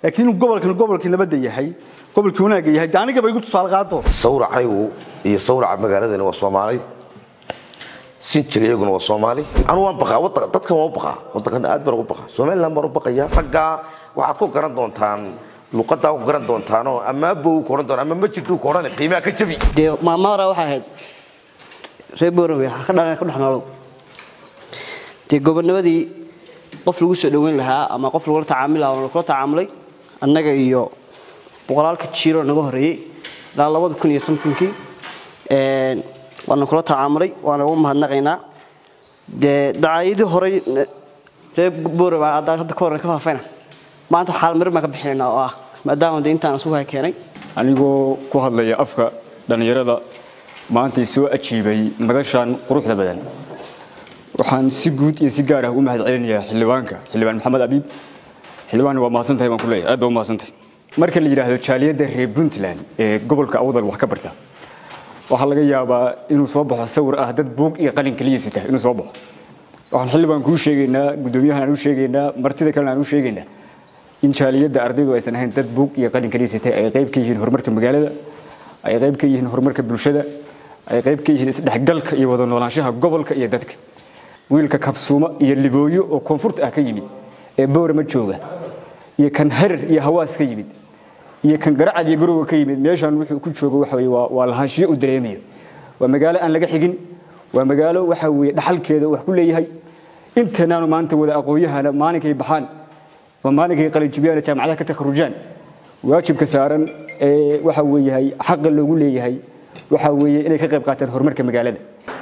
laakiin inuu gobolkan gobolkii nabadda yahay gobolkii wanaagga yahay de anigaba igu tusaale qaado sawracaygu iyo sawraca magaaladani waa soomaali sinjiga iyaguna waa soomaali anu waan baqaa wada- dadkan waan u baqaa wadankan aad baan ugu baqaa somaliland baan u baqaya raggaa waxaad ku garan doontaan luqadaa ku garan doontaanoo ama abow ku odhan doona ama majiduu ku odhan qiimaha ka jabi dee maalmo hore waxay ahayd reer boorame waxaa ka dhalan ka dhex noolow dee gobonnimadii qof lagu soo dhoweyn lahaa ama qof lagula tacaamuli lahaa waa kula tacaamulay annaga iyo boqolaalka jiiro naga horreeyey ilaa labada kun iyo somethingkii waana kula tacaamulay waana ugu mahadnaqaynaa dee dacaayadii horey eh, reer boorame hadda hadda ka horre ka faafayna maanta xaal marin baan ka bixinaynaa oo ah maadaama dee intaan isugu hay keenay anigoo ku hadlaya afka dhallinyarada maantay soo ajiibay madashan quruxda badan waxaan si guud iyo si gaar ah u mahad celinayaa xildhibaanka xildhibaan maxamed abiib xildhibaan waa mahadsantahay baan ku leeyahay aad baa u mahadsantahay marka la yidhaahdo jaaliyadda reer puntland ee gobolka awdal wax ka barta waxaa laga yaabaa inuu soo baxo sawir ah dad buug iyo qalin keliya sita inuu soo baxo waxaan xildhibaan kuu sheegaynaa guddoomiyahan aan u sheegaynaa martida kalena aan u sheegaynaa in jaaliyadda ardaydu aysan ahayn dad buug iyo qalin keliya sitay ay qayb ka yihiin horumarka magaalada ay qayb ka yihiin horumarka bulshada ay qayb ka yihiin isdhexgalka iyo wada noolaanshaha gobolka iyo dadka wiilka kabsuuma iyo libooyo oo koonfurta ah ka yimid ee boorama jooga iyo kan harar iyo hawaas ka yimid iyo kan garacad iyo garowa ka yimid meeshan wuxuu ku joogo waxa weye waa waa lahaanshiyo u dareemayo waa magaalo aan laga xigin waa magaalo waxa weeye dhaxalkeeda wax ku leeyahay intanaanu maanta wada aqoonyahana maalinkay baxaan waa maalinkay qalinjibiyaan jaamacadaha ka takharujaan waajibka saaran ee waxa weeyahay xaqa loogu leeyahay waxa weeye inay ka qayb qaataan horumarka magaalada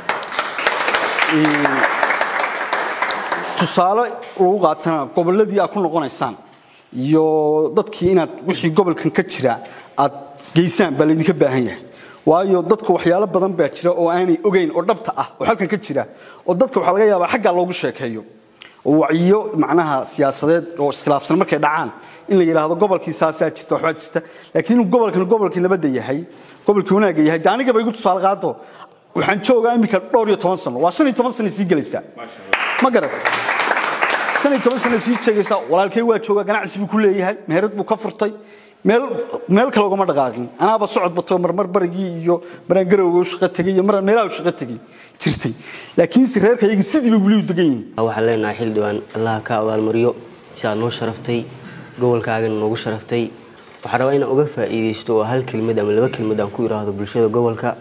tusaale lagu qaatana gobolladii aad ku noqonaysaan iyo dadkii inaad wixii gobolkan ka jira aad geysaan baa laydinka baahan yahay waayo dadka waxyaalo badan baa jira oo aanay ogeyn oo dhabta ah oo halkan ka jira oo dadka waxaa laga yaabaa xaggaa loogu sheekeeyo oo wacyiyo macnaha siyaasadeed oo iskhilaafsan markay dhacaan in la yidhaahdo gobolkii saasaa jirta waxbaa jirta laakiin inuu gobolkan gobolkii nabadda yahay gobolkii wanaagga yahay de anigaba igu tusaale qaado waxaan joogaa iminka dhowr iyo toban sano waa shan iyo toban sano sii gelaysaa ma garat shan iyo toban sano sii jeegaysaa walaalkay waa joogaa ganacsi buu ku leeyahay meherad buu ka furtay meel meel kale ugama dhaqaaqin anaaba socod bato marmar barigii iyo maraan garowga u shaqo tegay iyo maraan meelaha u shaqo tegay jirtay laakiinse reerkayagii sidii bay weli u degan yihiin waxaan leenahay xildhibaan allaha ka abaalmariyo siaad noo sharaftay gobolkaagana noogu sharaftay waxaan rabaa inaan uga faa'iidaysto oo hal kelmad ama laba kelmad aan ku idhaahdo bulshada gobolka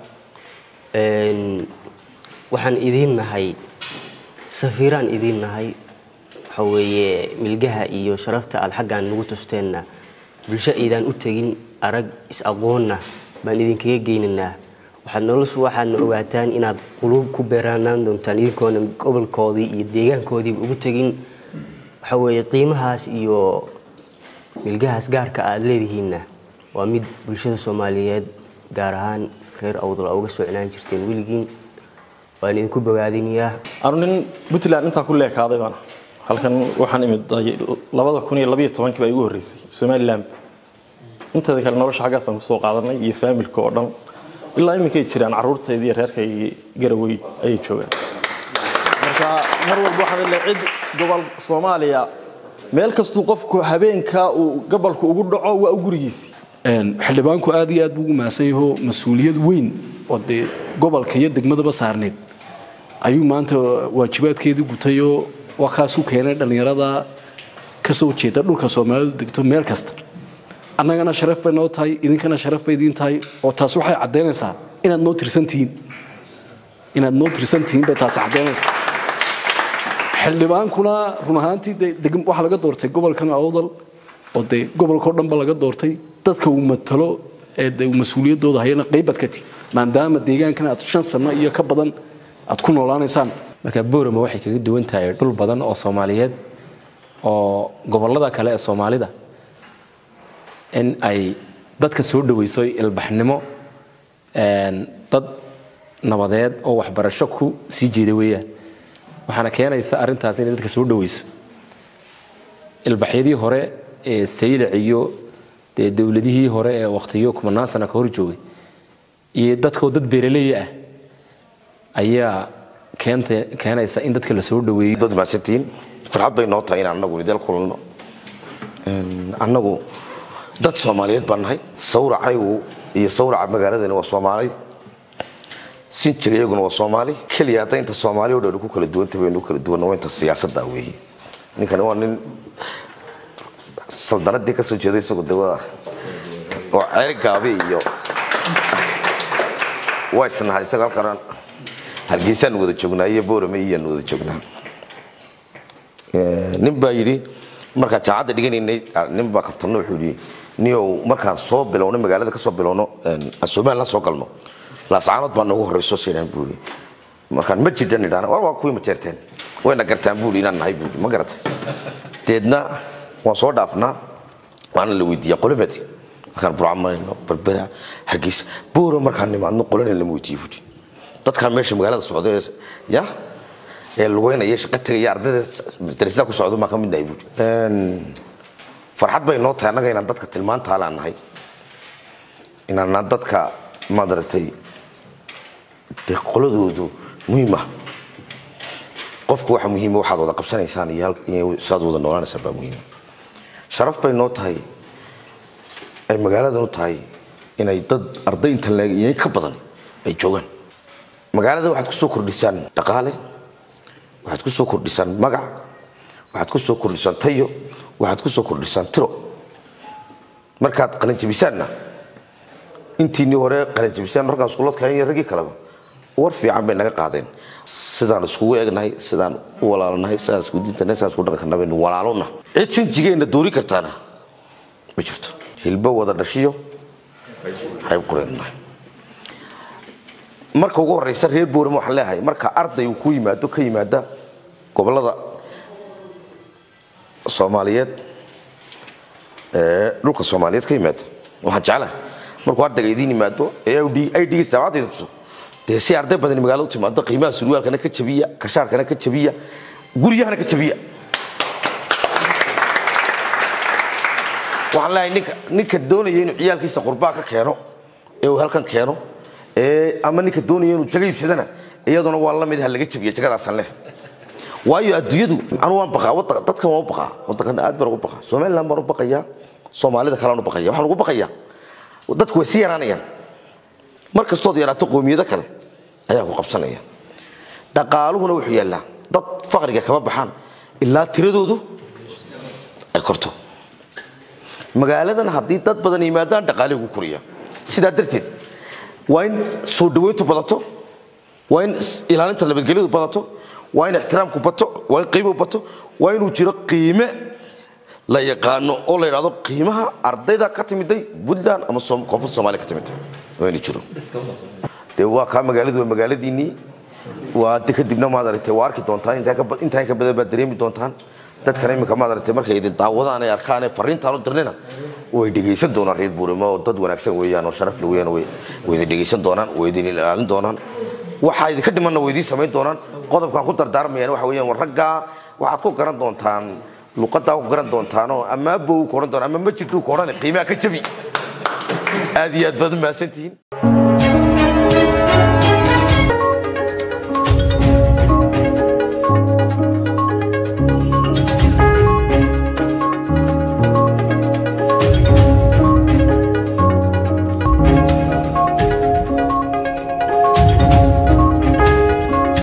Een, waxaan idiin nahay safiiraan idiin nahay waxa weeye milgaha iyo sharafta aad xaggaan nagu tusteenna bulsho aydaan u tegin arag is-aqoonna baan idinkaga geynaynaa waxaad noloshu waxaadna ogaataan inaad quluub ku beeraanaan doontaan idinkoona gobolkoodii iyo deegaankoodiiba ugu tegin waxa weeye qiimahaas iyo milgahaas gaarka aad leedihiinna waa mid bulshada soomaaliyeed gaar ahaan reer awdal aa uga soo cinaan jirteen weligiin waan idinku bogaadinayaa anu nin puntland intaa ku leekaaday baan halkan waxaan imid labada kun iyo labayo tobankii baa igu horreysay somaliland inteeda kale nolosha xaggaasaan kusoo qaadanay iyo faamilka oo dhan ilaa iminkay jiraan carruurtayda iyo reerkaygii garawey ayay joogaan marka mar walba waxaan leeyahay cid gobol soomaaliya meel kastuu qofku habeenkaa uu gobolku ugu dhaco waa u gurigiisii xildhibaanku aad iyo aad buu ugu mahadsan yaho mas-uuliyad weyn oo dee gobolka iyo degmadaba saarneed ayuu maanta waajibaadkeedii gutayoo waa kaasu keenay dhallinyarada ka soo jeeda dhulka soomaalidu degto meel kasta annagana sharaf bay noo tahay idinkana sharaf bay idiin tahay oo taas waxay caddaynaysaa inaad noo tirsantihiin inaad noo tirsantihiin bay taasi caddaynaysaa xildhibaankuna run ahaantii dee deg- waxaa laga doortay gobolkan awdal oo dee gobolkao dhanba laga doortay dadka uu matalo ee dee uu mas-uuliyaddooda hayana qaybaad ka tihi maadaama deegaankan aad shan sano iyo ka badan aad ku noolaanaysaan marka boorama waxay kaga duwan tahay dhul badan oo soomaaliyeed oo gobollada kale ee soomaalida in ay dadka soo dhawayso ilbaxnimo een, dad nabadeed oo waxbarasho ku sii jeeda weeyaan waxaana keenaysa arrintaas inay dadka soo dhawayso ilbaxyadii hore ee saylac iyo dee dowladihii hore ee wakhtiyo kumanaan sana ka hor joogay iyo dadkoo dad beeraleey ah ayaa keenta keenaysa in dadka la soo dhaweeyo dad mahadsantihiin farxad bay noo tahay inaan anagu idil kulanno Een, annagu dad soomaaliyeed baan nahay sawracaygu iyo sawraca magaaladani waa soomaali sinjiga iyaguna waa soomaali keliya hadda inta soomaali oo dhan ku kala duwanta baynu kala duwanna waa inta siyaasadda weeye ninkani waa nin saldanadii ka soo jeeday isagu de waa oo ceer gaabi iyo waa isnahay isaga halkan hargeysaan wada joognaa iyo boorame iyaanu wada joognaa Ee, nin baa yidhi markaan jaacadda dhiganaynay nin baa kaftano wuxuu yidhi niyow markaan soo bilowno magaalada ka soo bilowno een, aan somaliland soo galno laascaanood baa noogu horreysoo siinaan buu yidhi markaan ma jirdan idhaana war waa kuwii ma jeerteen wayna gartaan buu yidhi inaan nahay buu yidhi ma garatay deedna waan soo dhaafnaa waana la weydiiyaa qolamati markaan burca marayno berbera hargeysa booro markaan nimaadno qolana lama weydiiyo buu yidhi dadkaan meesha magaalada socda ee ya ee lugeynaya shaqo tegaya ardayda darasada ku socdo maa ka mid nahay buuri farxad bay noo tahay annaga inaan dadka tilmaantaalaan nahay inaanaan dadka maadaratay dee qoladoodu muhiim ah qofku waxa muhiima waxaad wada qabsanaysaan iyo hal- iyo sidaad wada noolaanaysaan baa muhiima sharaf bay noo tahay ay magaaladan u tahay inay dad arday intan leeg iyo in ka badan ay joogaan magaalada waxaad ku soo kordhisaan dhaqaale waxaad ku soo kordhisaan magac waxaad ku soo kordhisaan tayo waxaad ku soo kordhisaan tiro markaad qalinjabisaanna intiinii hore qalinjabisaan markaan iskuuladka iyo raggii kaleba war fiican bay naga qaadeen sidaan iskugu egnahay sidaan u walaalnahay sidaan isku diintanahay sidaan isku dhaqankanna baynu walaalona cid sinjigeenna doori kartaana ma jirto hilbo wada dhashiyo hayb qureennahay marka ugu horeysa reer boorama waxaan leeyahay marka arday uu ku yimaado ka yimaada gobolada soomaaliyeed ee dhulka soomaaliyeed ka yimaada waxaan jeclahay markuu ardayga idiin yimaado ee idgiisa jaamacadda idin tuso dee si arday badani magaalada u timaado qiimaha surwaalkana ka jabiya kashaarkana ka jabiya guryahana ka jabiya waxaan leeyahay ninka ninka doonaya inuu ciyaalkiisa qurbaa ka keeno ee uu halkan keeno ee ama ninka doonaya inuu jago iibsadana iyaduna waa la mid ha laga jabiya jagadaasaan leh waayo adduunyadu anu waan baqaa wadda- dadkan waan u baqaa waddankana aad baan ugu baqaa somaliland baan u baqayaa soomaalida kalean u baqaya waxaan ugu baqayaa dadku way sii yaraanayaan mar kastood yaraato qoomiyado kale ayaa ku qabsanaya dhaqaaluhuna wuxuu yaallaa dad faqriga kama baxaan ilaa tiradoodu ay korto magaaladan haddii dad badan yimaadaan dhaqaalihi ugu koriya sidaa darteed waa in soo dhaweyntu badato waa in is- ilaalinta nabadgelyadu badato waa in ixtiraamku bato waa in qiimuhu bato waa inuu jiro qiime la yaqaano oo la yidhahdo qiimaha ardayda ka timiday puntland ama Soom- koonfurta soomaaliya ka timiday waa inuu jiro dee waa kaa magaaladu waa magaaladiinnii waa de kadibna maad aragtay waa arki doontaan intaa ka ba- intaa ka badan baad dareemi doontaan dadkana iminka maad aragtay markay idin daawadaan ay arkaan ee fariintaan u dirnina way dhegaysan doonaan reer buurama oo dad wanaagsan weeyaan oo sharaf le weeyaan way way idin dhegaysan doonaan way idin ilaalin doonaan waxaa idinka dhimanna way idiin samayn doonaan qodobkaan ku dardaarmayaan waxa weeyaan war raggaa waxaad ku garan doontaan luqadaa ku garan doontaanoo ama abow ku odhan doonaan ama ma jirtuu ku odhan qiimaha ka jabi aad iyo aad baad u mahadsantihiin